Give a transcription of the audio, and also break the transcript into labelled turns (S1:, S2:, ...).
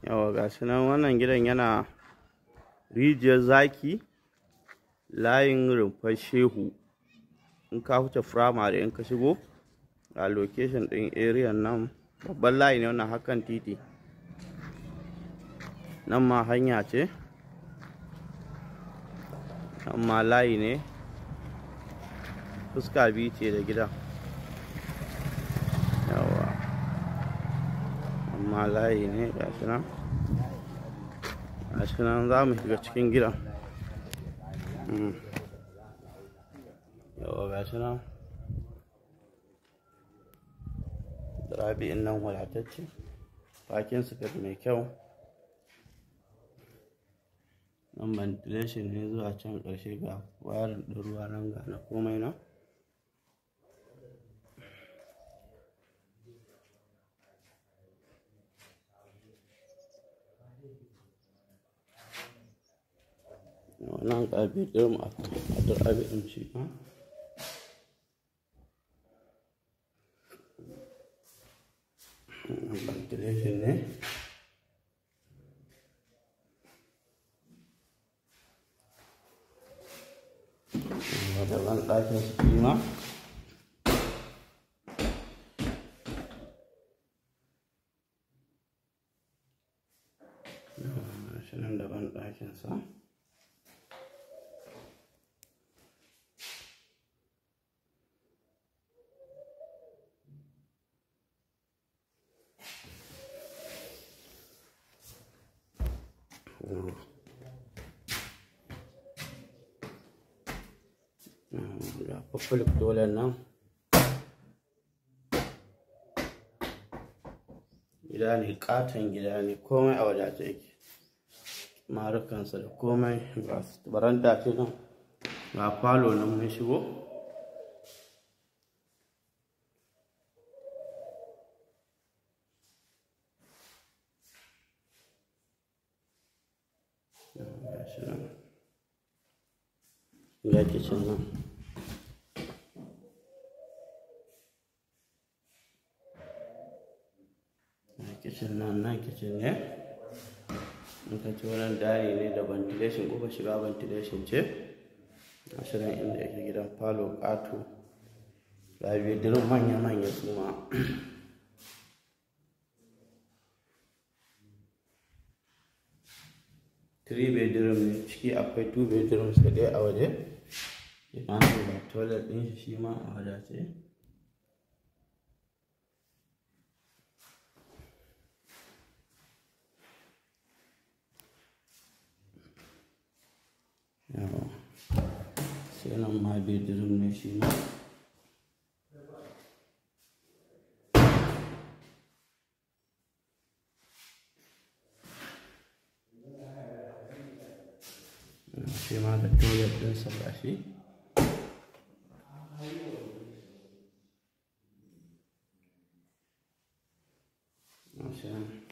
S1: yawa ga shi nan wannan gidan yana rijiyar zaki layin rumfar shehu in ka huce firamare in ka shigo a location ɗin area nan babban layi ne wannan hakan titi nan ma hanya ce nan ma layi ne fuska biyu ce da gidan yawa amma layi ne gashi nan gashi nan za mu shiga cikin gidan yawa gashi nan rabi'in nan wadatacce bakin sufet mai kyau nan ventilation ne zuwa can ƙarshe ga warin ɗin ruwa nan ga na komai nan wannan ƙarfi ɗin a duk abin shi ma ventilation ne da ban ɗakin su ma shi nan da ban ɗakinsa ga public dole nan gida ne katon gida ne komai a wadace yake marukansa da komai ga baranda ce nan ga falo nan mun shigo ga kicin nan kicin nan nan kicin ne in ka ci wannan dari ne da ventilation ko shiga ventilation ce ashirin inda yake gidan falo ƙato ga bedirin manya-manya su ma three bedroom ne ciki akwai two bedrooms da ɗaya a waje ina da toilet ɗin shi shi ma a wadace yawa sai nan ma bedroom ne shi ma shi ma da toilet ɗinsa ga shi Masha